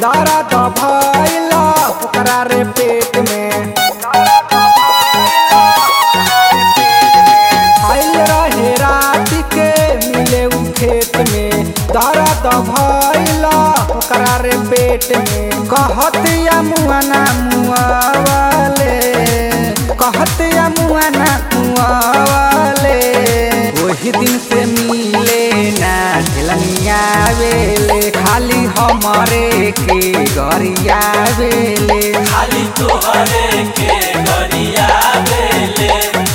दर्द भइला ओकरा रे पेट में आइल रहे रात के मिले उ खेत में दर्द भइला ओकरा रे पेट में कहतिया मुआना मुआवले कहतिया मुआना मुआवले वही दिन से मिले ना ढेलनिया बेले खाली हमारे के गरिया बेले खाली तोहरे के गरिया बेले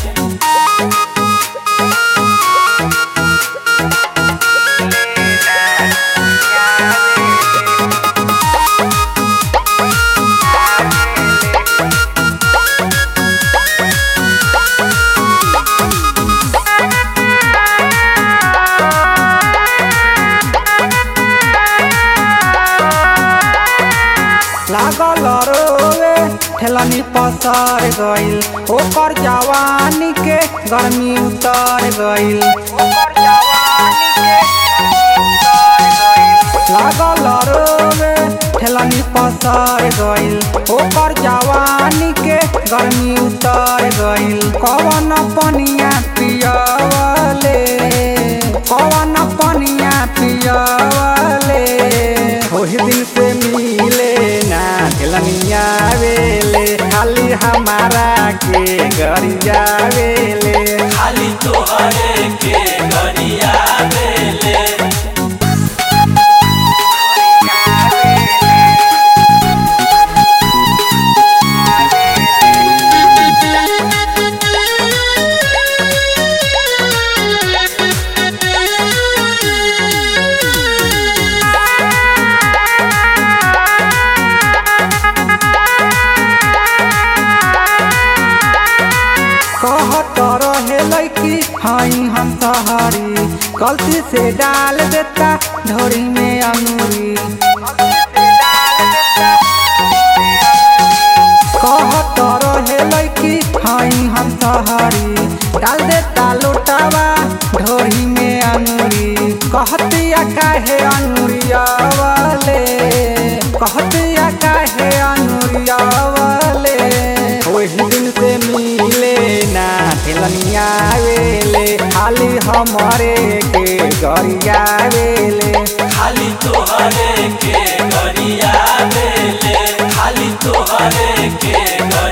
लागल रोवे ठेलनी पसर गइल ओकर जवानी के गर्मी उतर गइल लागल रोवे ठेलनी पसर गइल ओकर जवानी के गर्मी उतर गइल कवन पनिया पियवले कवन पनिया पियवले ओही दिन से मिले ना ढेलनिया बेले खाली हमारा के गरिया बेले खाली तोहरे के गरिया बेले कहत रहे लड़की हई हम सहारी गलती से डाल देता ढोरी में अंगूरी कहत रहे लड़की हई हम सहारी डाल देता लोटावा ढोरी में अंगूरी कहतिया काहे अंगूरिया वाले कहतिया काहे अंगूरिया वाले वही दिन से मिले ना ठेलनिया वेले खाली हमारे के गरिया वेले खाली तोहरे के गरिया बेले खाली तोहरे के गरिया